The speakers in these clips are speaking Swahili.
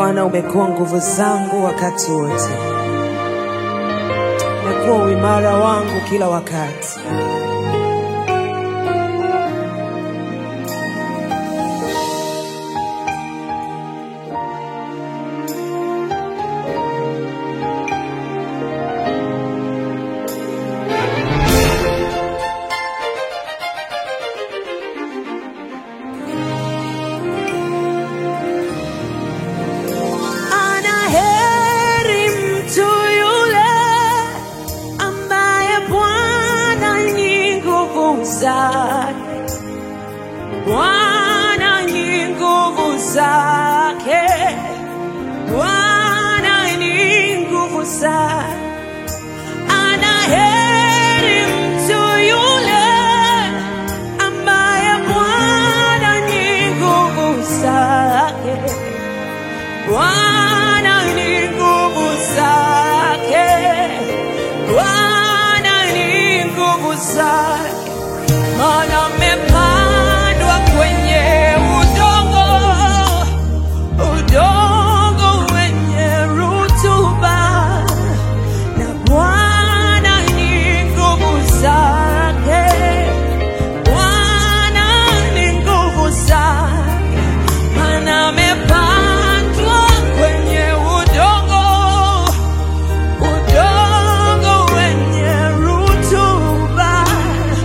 Bwana, umekuwa nguvu zangu wakati wote, umekuwa uimara wangu kila wakati. Anaheri mtu yule ambaye Bwana ni nguvu zake, Bwana ni nguvu zake, Bwana ni nguvu zake. Anaheri mtu yule ambaye Bwana ni nguvu zake. Bwana ni nguvu zake, Bwana ni nguvu zake, maana amepandwa kwenye udongo, udongo wenye rutuba, na Bwana ni nguvu zake, Bwana ni nguvu zake maana amepandwa kwenye udongo, udongo wenye rutuba,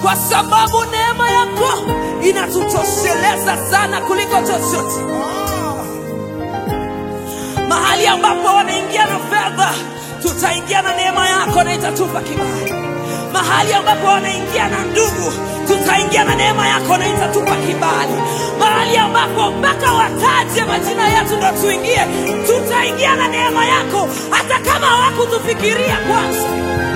kwa sababu neema yako inatutosheleza sana kuliko chochote. Mahali ambapo wanaingia na fedha, tutaingia na neema yako na itatupa kibali. Mahali ambapo wanaingia na ndugu, tutaingia na neema yako na itatupa kibali. Mahali ambapo mpaka wataje majina yetu ndo tuingie, tutaingia na neema yako, hata kama hawakutufikiria kwanza.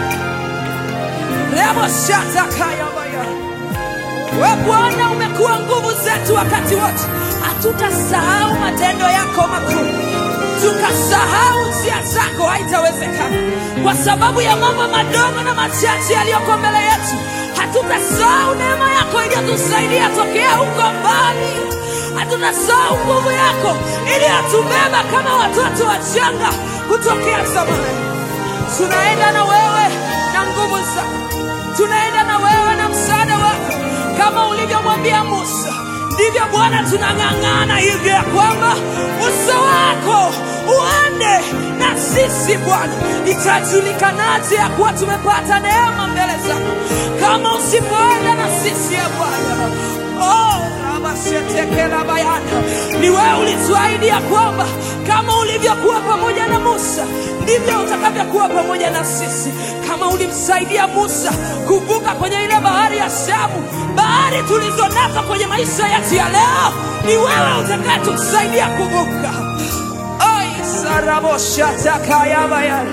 Remo shata kaya baya. We Bwana, umekuwa nguvu zetu wakati wote, hatutasahau matendo yako makuu, tukasahau njia zako, haitawezekana. Kwa sababu ya mambo madogo na machache yaliyoko mbele yetu, hatutasahau neema yako iliyotusaidia tokea huko mbali, hatutasahau nguvu yako iliyotubeba kama watoto wachanga kutokea zamani. Tunaenda na wewe na nguvu zako, tunaenda na wewe na msaada wako, kama ulivyomwambia Musa, ndivyo Bwana tunang'ang'ana hivyo ya kwamba uso wako uende na sisi Bwana. Itajulikanaje ya kuwa tumepata neema mbele zako kama usipoenda na sisi ya Bwana? Oh, rabasetekela bayana, ni wewe ulituahidi ya kwamba kama ulivyokuwa pamoja na Musa ndivyo utakavyokuwa pamoja na sisi. Kama ulimsaidia Musa kuvuka kwenye ile bahari ya Shamu, bahari tulizo nazo kwenye maisha yetu ya leo, ni wewe utakayetusaidia kuvuka. Ai, saraboshatakayabaya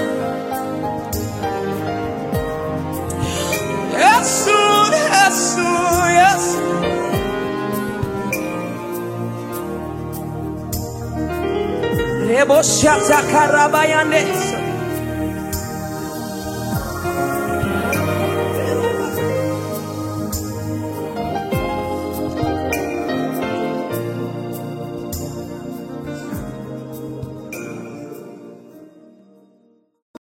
Yesu, Yesu, Yesu. Reboshata karabayande